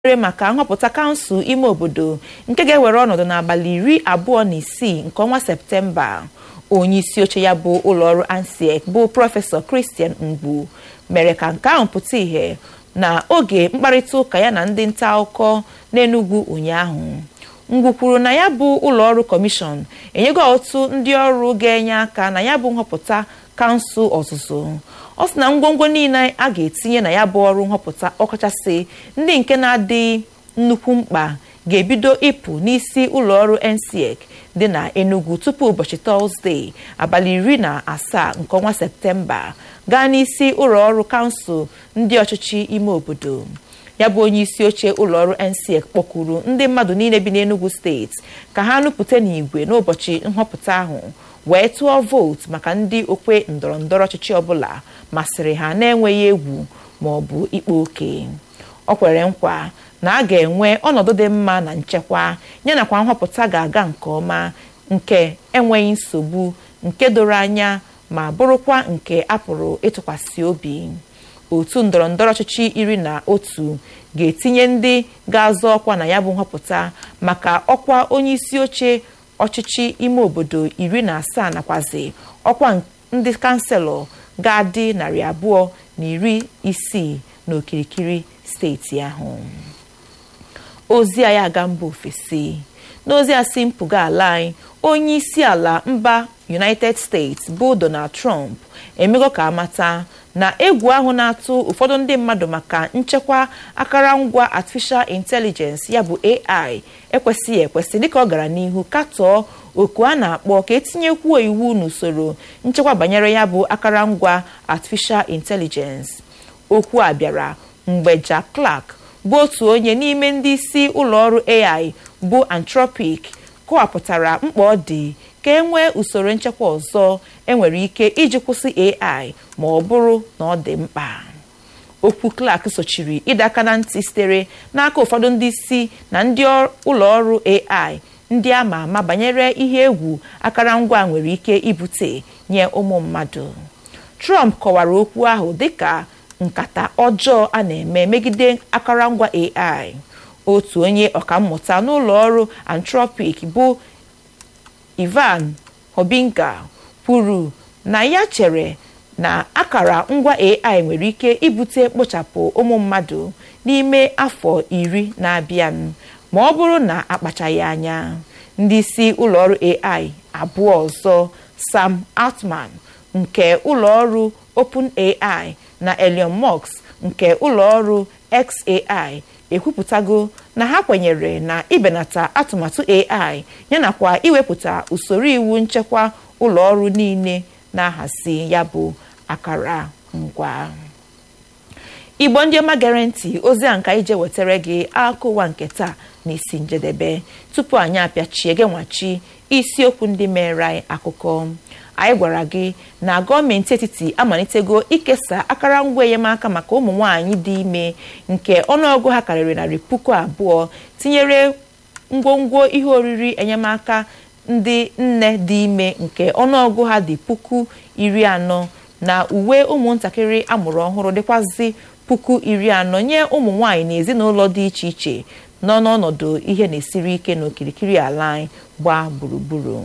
ere maka nhọpụta kansụl ime obodo nke ga-ewere ọnọdụ n'abalị iri abụọ na isii nke ọnwa septemba onye isi oche ya bụ ụlọọrụ ansiek bụ prọfesọ Christian Mgbu mere ka nke ahụ pụta ìhè na oge mkparịta ụka ya na ndị nta akụkọ n'Enugu ụnyaahụ Mgbu kwuru na ya bụ ụlọọrụ kọmishọn enyego otu ndị ọrụ ga-enye aka na ya bụ nhọpụta kansụl ọzụzụ ọ sị na ngwongwo niile a ga-etinye na ya bụ ọrụ nhọpụta ọkachasị ndị nke na-adị nnukwu mkpa ga-ebido ịpụ n'isi ụlọọrụ NCEC dị na Enugu tupu ụbọchị Tọzdee abalị iri na asaa nke ọnwa Septemba gaa n'isi ụlọọrụ kansụl ndị ọchịchị ime obodo ya bụ onye isi oche ụlọọrụ NCEC kpọkuru ndị mmadụ niile bi n'Enugu steeti ka ha nupụta n'igwe n'ụbọchị nhọpụta ahụ wee tụọ vootu maka ndị okwe ndọrọndọrọ ọchịchị ọbụla masịrị ha na-enweghị egwu ma ọ bụ ikpa oke ọ kwere nkwa na a ga-enwe ọnọdụ dị mma na nchekwa yanakwa nhọpụta ga-aga nke ọma nke enweghị nsogbu nke doro anya ma bụrụkwa nke a pụrụ ịtụkwasị obi otu ndọrọndọrọ ọchịchị iri na otu ga-etinye ndị ga-azọ ọkwa na ya bụ nhọpụta maka ọkwa onye isi oche ọchịchị ime obodo iri na asaa nakwazi ọkwa ndị kanselọ ga-adị narị abụọ na iri isii n'okirikiri steeti ahụ ozi anyị aga mba ofesi n'ozi a si mpụga ala anyị onye isi ala mba United States bụ Donald Trump emego ka amata na egwu ahụ na-atụ ụfọdụ ndị mmadụ maka nchekwa akụrụngwa artificial intelligence ya bụ AI ekwesịghị ekwesị dịka ọ gara n'ihu katọọ oku a na-akpọ ka etinyekwuo iwu n'usoro nchekwa banyere ya bụ akụrụngwa artificial intelligence okwu a bịara mgbe Jack Clark bụ otu onye n'ime ndị isi ụlọọrụ AI bụ Anthropic kọwapụtara mkpa ọ dị ka e nwee usoro nchekwa ọzọ enwere ike iji kwụsị AI ma ọ bụrụ na ọ dị mkpa okwu Clark sochiri ịdọ aka na ntị sitere n'aka ụfọdụ ndị isi na ndị ụlọọrụ AI ndị ama ama banyere ihe egwu akụrụngwa nwere ike ibute nye ụmụ mmadụ Trump kọwara okwu ahụ dịka nkata ọjọọ a na-eme megide akụrụngwa AI otu onye ọkammụta n'ụlọ ọrụ Anthropic bụ Ivan Hobinka kwuru na ya chere na akara ngwa AI nwere ike ibute mkpochapụ ụmụ mmadụ n'ime afọ iri na-abịa ma ọ bụrụ na akpachaghị anya ndị isi ụlọọrụ AI abụọ ọzọ Sam Altman nke ụlọọrụ OpenAI na Elon Musk nke ụlọọrụ XAI ekwupụtago na ha kwenyere na ibenata atụmatụ AI yanakwa iwepụta usoro iwu nchekwa ụlọọrụ niile na-ahazi ya bụ akara ngwa igbo ndị ọma gere ntị ozi a nka ije wetara gị akụwa nke taa n'isi njedebe tupu anyị apịachie gị nwachi isiokwu ndị mere anyị akụkọ anyị gwara gị na gọọmenti etiti amalitego ikesa akụrụngwa enyemaka maka ụmụ nwanyị dị ime nke ọnụọgụ ha karịrị narị puku abụọ tinyere ngwongwo ihe oriri enyemaka ndị nne dị ime nke ọnụọgụ ha dị puku iri anọ na uwe ụmụntakịrị amụrụ ọhụrụ dịkwazị puku iri anọ nye ụmụ nwanyị na ezinụlọ dị iche iche nọ n'ọnọdụ ihe na-esiri ike n'okirikiri ala anyị gbaa gburugburu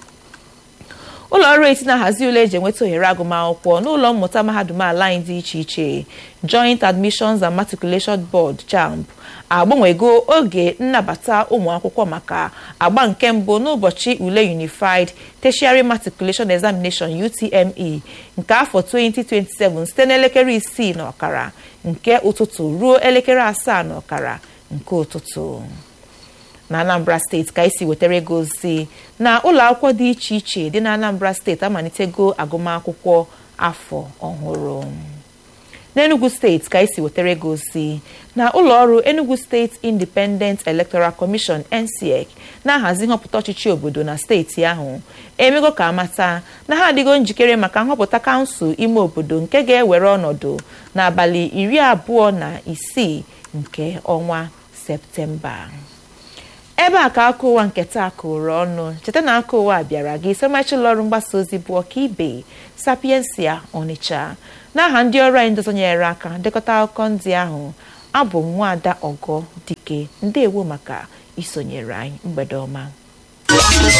ụlọ ọrụ eti na-ahazi ule eji enweta ohere agụmakwụkwọ n'ụlọ mmụta mahadum ala anyị dị iche iche Joint Admissions and Matriculation Board JAMB agbanwego oge nnabata ụmụ akwụkwọ maka agba nke mbụ n'ụbọchị ule Unified Tertiary Matriculation Examination UTME nke afọ 2027 site n'elekere isii na ọkara nke ụtụtụ ruo elekere asaa na ọkara nke ụtụtụ na Anambra steeti ka esi wetara ego ozi na ụlọ akwụkwọ dị iche iche dị na Anambra steeti amalitego agụmakwụkwọ afọ ọhụrụ n'Enugu steeti ka esi wetara ego ozi na ụlọ ọrụ Enugu State Independent Electoral Commission NCEC na-ahazi nhọpụta ọchịchị obodo na steeti ahụ emego ka amata na ha adịgo njikere maka nhọpụta kansụl ime obodo nke ga-ewere ọnọdụ n'abalị iri abụọ na isii nke ọnwa Septemba ebe a ka aka ụwa nke taa kụrụ ọnụ cheta na aka ụwa bịara gị isomachụlọ ọrụ mgbasa ozi bụ ọkaibe sapiensia ọnịcha n'aha ndị ọrụ anyị ndozonyere aka dekọta akụkọ ndị ahụ abụ m nwaada ọgọ dike ndewo maka isonyere anyị mgbede ọma